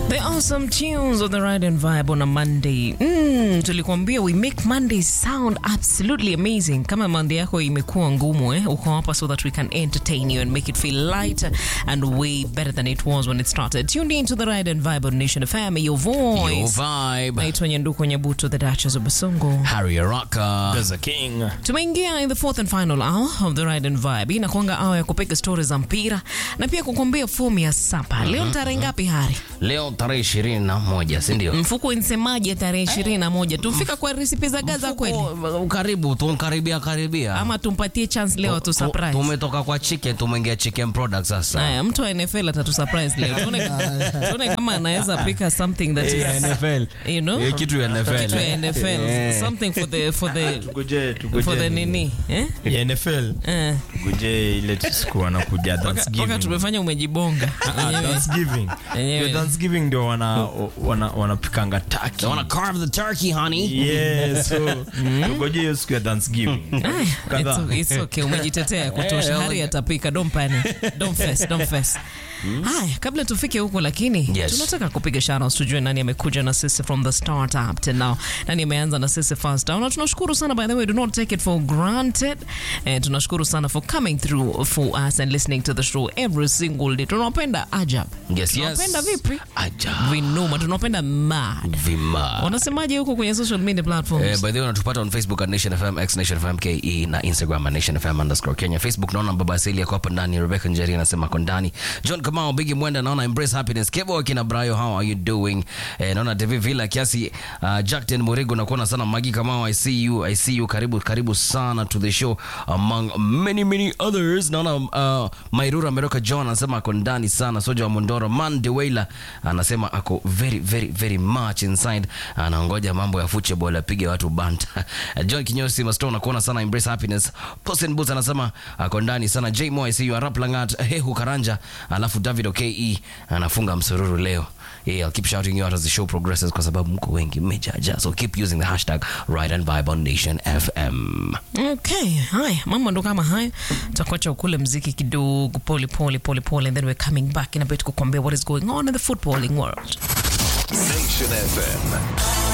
There are some tunes of the ride and vibe on a Monday. Mm, tulikuambia we make Mondays sound absolutely amazing. Kama Monday yako imekuwa ngumu eh, uko hapa so that we can entertain you and make it feel lighter and way better than it was when it started. Tuned into the ride and vibe on Nation FM, your voice. Your vibe. Naitwa Nyanduko Nyabuto, the Duchess of Basongo. Harry Araka. There's a king. Tumeingia in the fourth and final hour of the ride and vibe. Hii inakuanga hour ya kupiga stori za mpira na pia kukwambia fomu ya sapa. Leo tarehe ngapi Hari? Leo tarehe ishirini na moja si ndio? Mfuko insemaje tarehe ishirini na moja tumfika kwa resipi za Gaza kweli, Mfuko, Karibu tukaribia karibia. ama tumpatie chance leo tu Tu- surprise? Tumetoka kwa chicken tumeingia chicken product sasa. Haya, mtu wa NFL atatu surprise leo. Tuone, tuone kama anaweza pika something that is NFL. you know Eh, kitu ya NFL. kitu ya NFL Eh. something for the for the Tugojee, tugojee. for the nini eh Ya NFL. eh Tugojee ile siku wanakuja Waka- waka Thanksgiving. tumefanya umejibonga Ah, Yenyewe. Thanksgiving. Yenyewe. Ndio Thanksgiving ndio wana wana wanapikanga They turkey. wanna carve the turkey, honey. Yes, so tugojee hiyo siku ya Thanksgiving. Aya, Kadhaa. it's, it's okay umejitetea ya kutosha Eh, hari atapika don't panic don't fess don't fess haya kabla tufike huko lakini Yes. tunataka kupiga shoutouts tujue nani amekuja na sisi from the start up to now nani ameanza na sisi first down na tunashukuru sana by the way do not take it for granted eh, tunashukuru sana for coming through for us and listening to the show every single day tunawapenda ajab Yes, yes. tunawapenda vipi Aja. vinuma tunawapenda mad Vima. wanasemaje huko kwenye social media platforms Eh, by the way unatupata on facebook at nation fm x nation fm ke na instagram at nation fm underscore kenya facebook naona baba asili yako hapa ndani rebecca njeri anasema ako ndani john kamao bigi mwenda naona embrace happiness kebo akina brayo how are you doing eh, naona tv villa kiasi uh, jackten murigo nakuona sana magi kamao i see you i see you karibu karibu sana to the show among many many others naona uh, mairura meroka john anasema ako ndani sana soja wa mondoro man deweyla anasema ako very very very much inside anaongoja mambo ya football apige watu banta john kinyosi masto nakuona sana embrace happiness posen boots anasema ako ndani sana j mo i see you arap langat hehu karanja alafu david oke anafunga msururu leo Yeah, I'll keep shouting you out as the show progresses kwa sababu mko wengi mmejaja so keep using the hashtag ride and vibe on nation fm Okay, haya mambo ndo kama haya, tutakuacha ukule mziki kidogo pole pole pole pole, and then we're coming back in a bit kukwambia what is going on in the footballing world. Nation FM.